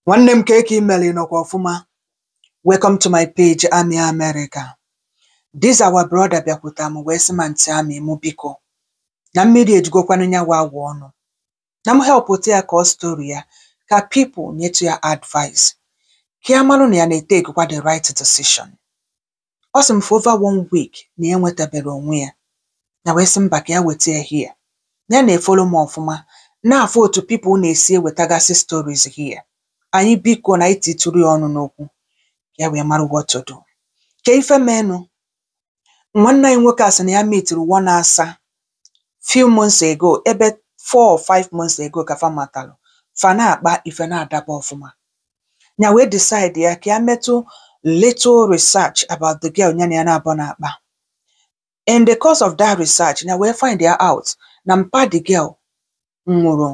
Nwanne m ka eke imeli nọkwa ọfụma. Welcome to my page Ami America. This our brother bịakwuta m wee sị ma ntị amị mụ biko na mmiri ejigokwanụ nyawa agwụ ọnụ na m helpụta ya ka ọ story ya ka people nyetụ ya advice ka ya marụ na ya na-etekwa the right decision. Ọ sị m for over one week na ya enwetabere onwe ya na wee sị mba ka ya weta ya here. Ya na-efolo m ọfụma na-afụ otu people na-esi ewetagasị stories here. Anyị biko na anyị titụrụ ya ọnụ n'okwu ya wee mara what to do. Ka ife menụ nwanne anyị nwoke a sị na ya mitiri one asa few months ago ebe four or five months ago ka fa matalụ fa na-akpa ife na-adaba ọfụma ya wee decide ya ka ya metụ little research about the girl ya na ya na-abụ na-akpa in the course of that research ya wee find ya out na mpa the girl nwụrụ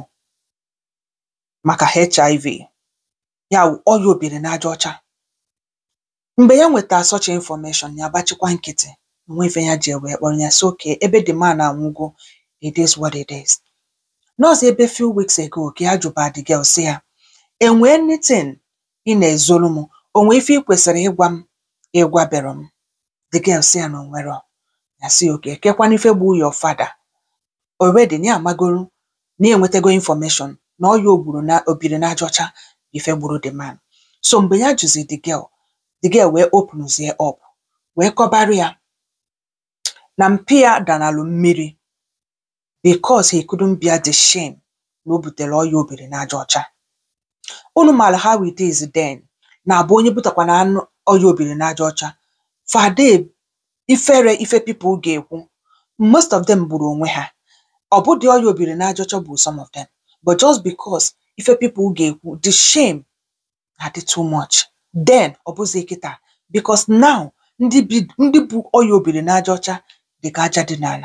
maka HIV ya wụ ọya obiri n'aja ọcha mgbe ya nweta such information ya agbachikwa nkịtị onwe ife ya ji wee kpọrọ ya sị okay ebe the man anwụgo it is what it is nọọsụ ebe few weeks ago ka ya jụba the girl sị ya enwee anything ị na-ezolu m onwe ife ị kwesịrị ịgwa m ịgwabero m the girl sị ya na onwero ya sị okay kekwana ife gbu your father already na ya amagoro na ya enwetago information na ọya ogburu na obiri n'aja ọcha bụ ife gburu the man so mgbe ya jụzi the girl the girl wee openzie up wee kọbarụ ya na mpi ya danalụ mmiri because he couldn't bear the shame na o butere ọya obiri n'aja ọcha unu maara how it is then na abụ onye butakwana anụ ọya obiri n'aja ọcha fade ifere ife people ga-ekwu most of them gburu onwe ha ọ bụdị ọya obiri n'aja ọcha bụ some of them but just because ife people ga-ekwu the shame na-adị too much then ọ bụzi kịta because now ndị bi ndị bụ ọya obiri n'aja ọcha dị ka aja dị n'ala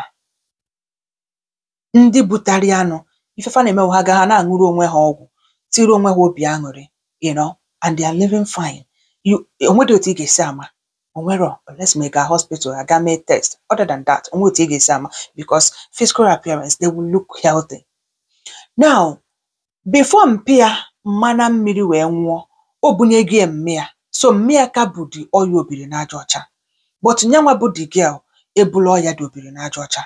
ndị butari anụ ifefa na-emewu ha gaa ha na-aṅụrụ onwe ha ọgwụ tiri onwe ha obi aṅụrị you know and they are living fine you onwedị otu ị ga-esi ama onwero unless ma ị gaa hospital aga mee test other than that onwe otu ị ga-esi ama because physical appearance they will look healthy now before mpi ya mmana mmiri wee nwụọ o bunyego ya mme ya so mme ya ka bụ dị ọya obiri n'aja ọcha but nyanwa bụ the girl ebula ọya dị obiri n'aja ọcha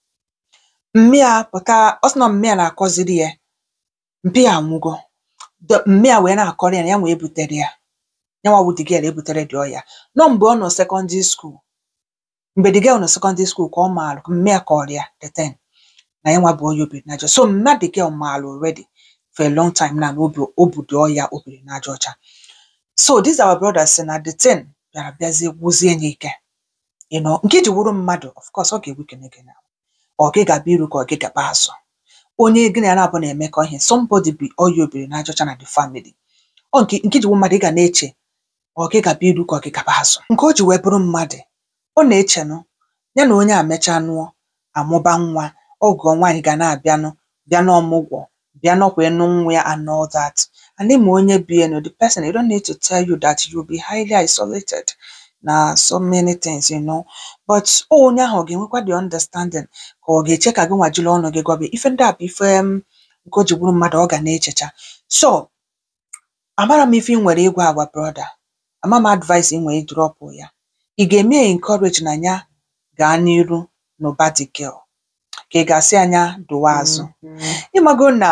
mme ya pụta ọ sị na mme ya na-akọziri ya mpi ya anwụgo The- mme ya wee na-akọrọ ya na ya wee butere ya nyanwa bụ the girl ebutere dị ọya nọ mgbe ọ nọ secondary school mgbe the girl nọ secondary school ka ọ maalụ mme ya kọrọ ya the thing na ya nwa bụ ọya obiri n'aja so mma the girl maalụ already for a long time na obi o bu dị ọya obiri n'aja ọcha so this our brother sị na the thing bịara bịazie gwụzie ya ike you know nke ji wụrụ mmadụ of course ọ ga-ewekene gị na ọ gị gaba iru ka ọ gị gaba azụ onye gị na ya na-abụ na-emekọ ihe somebody bi ọya obiri n'aja ọcha na the family ọ nke nke ji wụ mmadụ ị ga na-eche ọ gị gaba iru ka ọ gị gaba azụ nke o ji wee bụrụ mmadụ ọ na-echenụ ya na onye a mechaa nụọ amụba nwa ọgọ nwaanyị ga na-abịanụ bịa n'ọmụgwọ bịa nọkwa ịnụ nwa ya and all that and ịma onye bi enu the person you don't need to tell you that you'll be highly isolated na so many things you know but ọ onye ahụ ọ ga-enwekwa the understanding ka ọ ga-eche ka gị nwajiri ọnụ gị gwa gị ife ndị a bụ ife m, nke o ji bụrụ mmadụ ọ ga na-echecha so amara m ife ị nwere ịgwa agwa brother ama m advice ị nwere ịdrọpụ ya ị ga-eme ya encourage na ya gaa n'iru n'ụba the girl ka ị ga-asị anya dụwa azụ ịmago na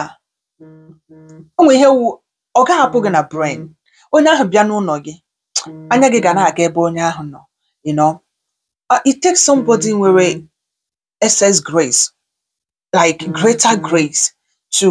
o nwere ihe wu ọ ga-ahapụ gị na brain onye ahụ bịa n'ụlọ gị anya gị ga na-aga ebe onye ahụ nọ you know Uh, it takes somebody nwere excess grace like greater grace to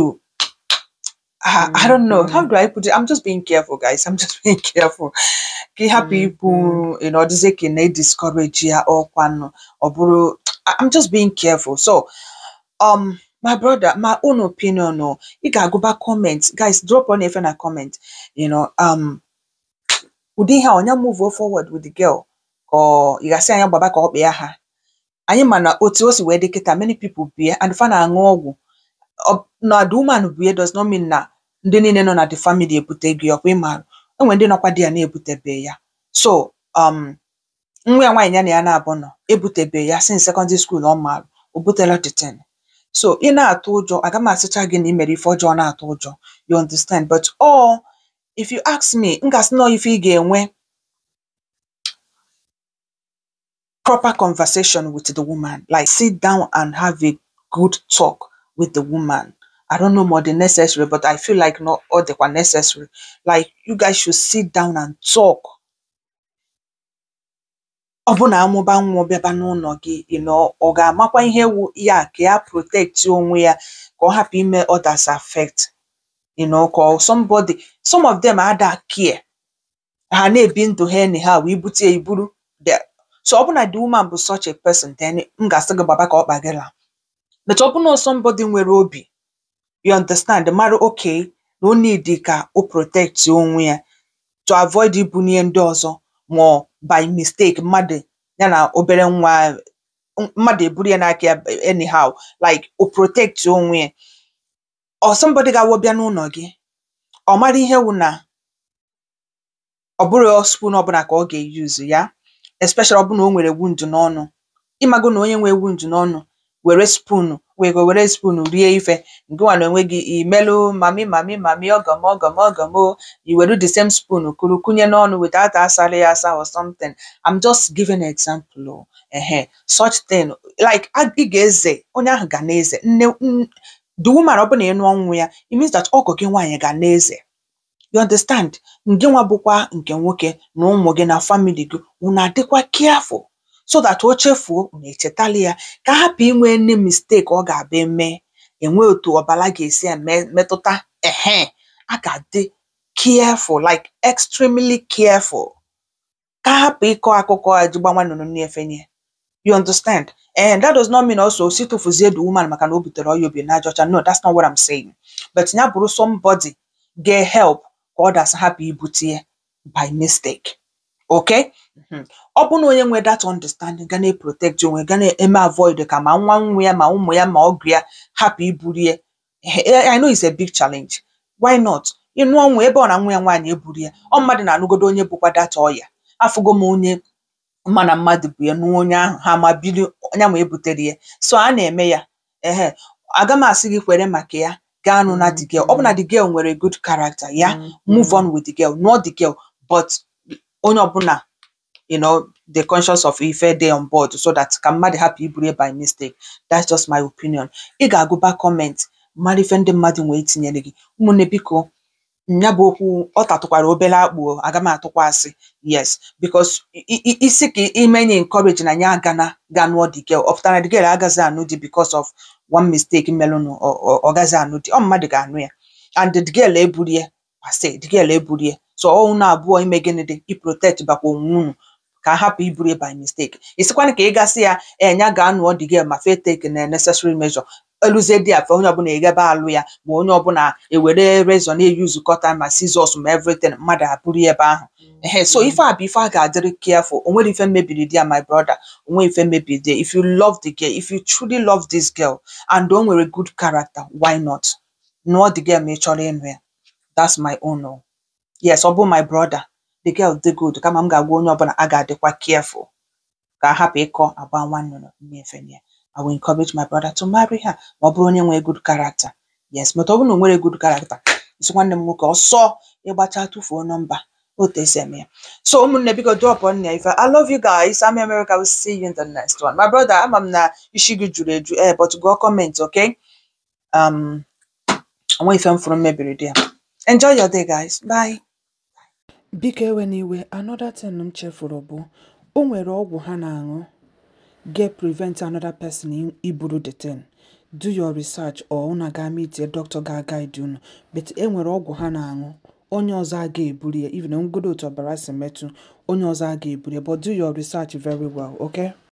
uh, I don't know how do I put it I'm just being careful guys I'm just being careful ka ị hapụ ikwu you know dize ka ị na-ediscourage ya ọkwanụ ọ bụrụ I- I'm just being careful so um my brother my own opinion o ị ga-agụba comment guys drop on efe na comment you know um ụdị ihe a ọnya move forward with the girl ka ọ ị gasị anya gbaba ka ọ kpịa ha anyị ma na otu o si wee dị kịta many people bie and fa na-aṅụ ọgwụ Ọ- na the woman bie does not mean na ndị niile nọ na the family ebute gị ọkwa ịma enwere ndị nọkwa di ya na-ebutebe ya so um nwa ya nwaanyị ya na ya na-abụ nọ ebutebe ya since secondary school ọ marụ o butela the thing so ị na-atụ ụjọ aga m asịcha gị na ị mere ife ọjọọ na-atụ ụjọ you understand but ọ if you ask me m ga-asị nọ ife ị ga-enwe proper conversation with the woman like sit down and have a good talk with the woman I don't know more the necessary but I feel like not all the necessary like you guys should sit down and talk ọ bụ na amụba nwa bịaba n'ụlọ gị you know, ọ ga-amakwa ihe wu ya ka ya protect onwe ya ka ọ hapụ ime others affect you know, ka ọ somebody some of them ada care ha na-ebi ndụ ha anyhow ibute ya iburu the so ọ bụ na the woman bụ such a person then m ga-asị gị gbaba ka ọ kpa gị laa but ọ bụ na somebody nwere obi you understand mara okay na o need ka o protect onwe ya to avoid ibunye ndị ọzọ ma ọ by mistake mmadụ ya na obere nwa mmadụ eburu ya n'aka ya anyhow like o protect onwe ya or somebody ga-awụ bịa n'ụlọ gị ọ mara ihe wụ na ọ bụrụ spoon ọbụla ka ọ ga-eyuzu ya especially ọ bụ na o nwere wound n'ọnụ ịmago na onye nwe wound n'ọnụ were spoon wee go were spoon rie ife ngịnwa na onwe gị imelụ mami mami mami ọgọm ọgọm ọgọm o i were the same spoon kuru kunye n'ọnụ without asara ya asa or something I'm just giving an example o ehe such thing like a- ị ga-eze onye ahụ ga na-eze nne n- the woman ọ bụ na ị nụọ nwa ya it means that ọgọ gị nwaanyị ga na-eze you understand nke nwa bụkwa nke nwoke na ụmụ gị na family gị unu adịkwa careful so that o chefuo unu echetali ya ka hapụ inwe nne mistake ọ ga-abịa mee enwe otu ọbara ga-esi eme metụta ehe a ga-adị careful like extremely careful ka hapụ ịkọ akụkọ a ji gbanwa nnụnụ na-efenye you understand and that does not mean also si tụfuzie the woman maka na o butere ọya obi n'aja ọcha no that's not what I'm saying but ya bụrụ somebody get help ka others hapụ ibute ya by mistake okay Mhm. ọ bụ na onye nwe that understanding ga na-eprotect onwe ga na-eme avoid ka ma nwa nwa ya ma ụmụ ya ma ọgụ ya hapụ iburu ya Eh, I know it's a big challenge why not ịnụ ọnwụ ebe ọ na nwa ya nwaanyị eburu ya ọ mmadụ na-anụgodo onye bụkwa data ọya afụgo m onye mma na mmadụ bụ ya nụọ onye ahụ ha ma biri onye ma ebutere ya so a na-eme ya ehe aga m asị gị kwere maka ya gaa nụ na the girl ọ bụ na the girl nwere good character ya move on with the girl nụọ the girl but onye ọbụla you know the conscious of ife dey on board so that ka mmadụ hapụ iburu ya by mistake that's just my opinion ị ga-agụba comment mara ife ndị mmadụ nwee tinyere gị ụmụnne biko ya bụ okwu ọ tatụkwara obere akpụ o, aga m atụkwa asị yes because i- i- isi ka imenye encourage na ya agana ga nụọ the girl ọ pụtara na the girl agaghị anụ di because of one mistake melụnụ ọ ọ- ọ gaghị anụ di ọ mmadụ ga-anụ ya and the girl eburu ya ase the girl eburu ya so ọ unu abụọ ime gịnị dị i protect bakwa onwe unu ka a hapụ iburu ya by mistake isikwana ka ị gasị ya enya ga anụọ the girl ma fe take na necessary measure eluzie dị afe onye ọbụla eghebe alụ ya ma onye ọbụla ewere rezọ na-eyuzu kọta ma sizọs ma everything mmadụ abụrụ ya ebe ahụ ehe so ife a bụ ife a ga-adịrị careful o nwere ife mebiri di ya my brother o nwere ife mebiri di ya if you love the girl if you truly love this girl and o nwere good character why not nụọ the girl ma ị chọrọ ịnụ ya that's my own o yes ọ bụ my brother the girl dị good kama m ga-agwa onye ọbụla a ga-adịkwa careful ka a hapụ ịkọ agba nwa nnụnụ nnefe ya I will encourage my brother to marry her ma ọ bụrụ onye nwere good character yes but ọ bụrụ na o nwere good character isi nwanne m nwoke ọsọ ịgbacha tụfuo nọmba otu esi eme ya so ụmụnne biko drop on ya ife I love you guys I'm America will see you in the next one my brother ama m na isi gị juru eju eh but gụọ comment okay um onwe ife m fụrụ m mebiri dị ya enjoy your day guys bye biko ewe n'iwe another thing m chefuru bụ o nwere ọgwụ ha na-aṅụ get prevent another person i- iburu the thing do your research or unu ga meet a doctor ga-guide unu but e nwere ọgwụ ha na-aṅụ onye ọzọ aga eburu ya even ngodo otu ọbara si metụ onye ọzọ aga eburu ya but do your research very well okay